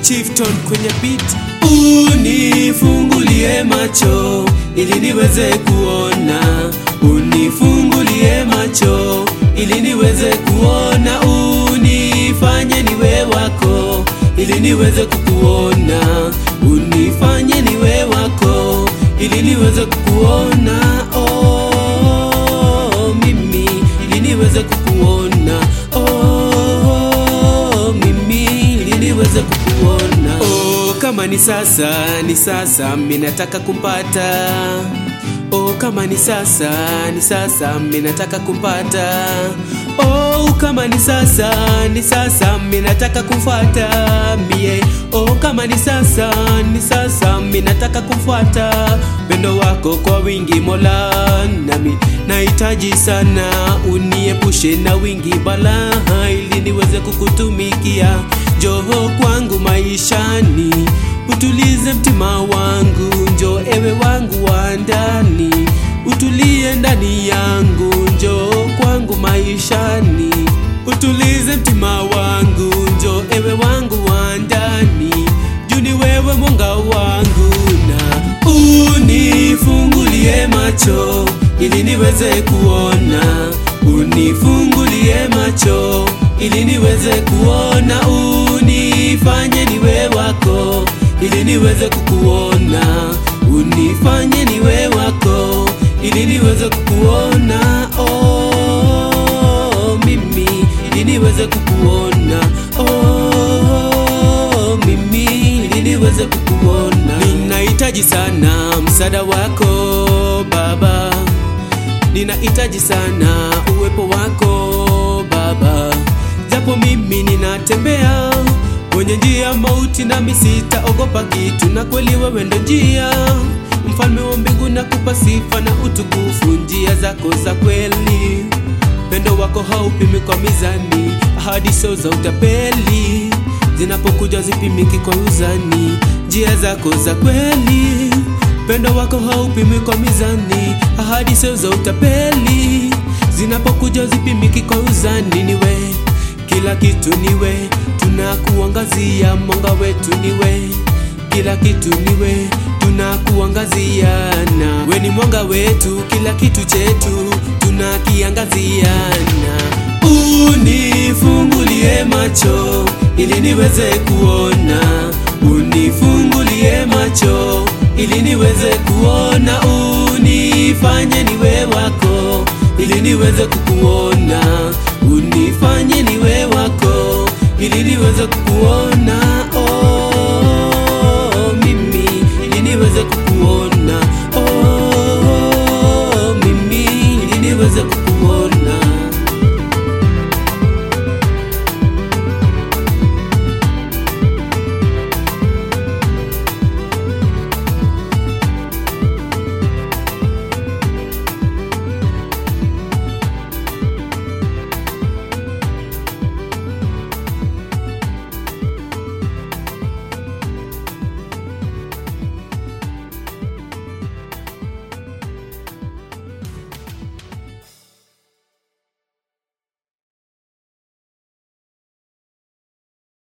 Chiefton kwenye beat. Unifungulie macho ili niweze kuona, unifungulie macho ili niweze kuona, unifanye niwe wako ili niweze kukuona, unifanye niwe wako ili niweze kukuona, oh, mimi ili niweze kukuona, oh, mimi ili niweze kukuona, oh, kama ni sasa, ni sasa, mimi nataka kumpata Oh, kama ni sasa, ni sasa, mimi nataka kumpata. Oh, kama ni sasa, ni sasa, mimi nataka kumfuata mie. Oh, kama ni sasa, ni sasa, mimi nataka kumfuata. Pendo wako kwa wingi Mola, nami nahitaji sana, uniepushe na wingi balaa, ili niweze kukutumikia. Njoo kwangu maishani utulize mtima wangu, njo ewe wangu wa ndani, utulie ndani yangu, njo kwangu maishani, utulize mtima wangu, njo ewe wangu wa ndani, juu ni wewe mwanga wangu, na unifungulie macho ili niweze kuona, unifungulie macho ili niweze kuona, unifanye niwe wako ili niweze kukuona, unifanye niwe wako ili niweze kukuona, oh, mimi ili niweze kukuona, oh, mimi ili niweze kukuona. Ninahitaji sana msaada wako Baba, ninahitaji sana uwepo wako Baba, japo mimi ninatembea kwenye njia mauti, nami sitaogopa kitu, na kweli wewe ndo njia. Mfalme wa mbingu, nakupa sifa na utukufu, njia zako za kweli. Pendo wako haupimi kwa mizani, ahadi sio za utapeli, zinapokuja zipimiki kwa uzani, njia zako za kweli. Pendo wako haupimi kwa mizani, ahadi sio za utapeli, zinapokuja zipimiki kwa uzani, niwe kila kitu niwe, tunakuangazia mwanga wetu niwe, kila kitu niwe, tunakuangaziana, we ni mwanga wetu, kila kitu chetu tunakiangaziana. Unifungulie macho ili niweze kuona, unifungulie macho ili niweze kuona, unifanye niwe wako ili niweze kukuona, unifanye niwe wako ili niweze kukuona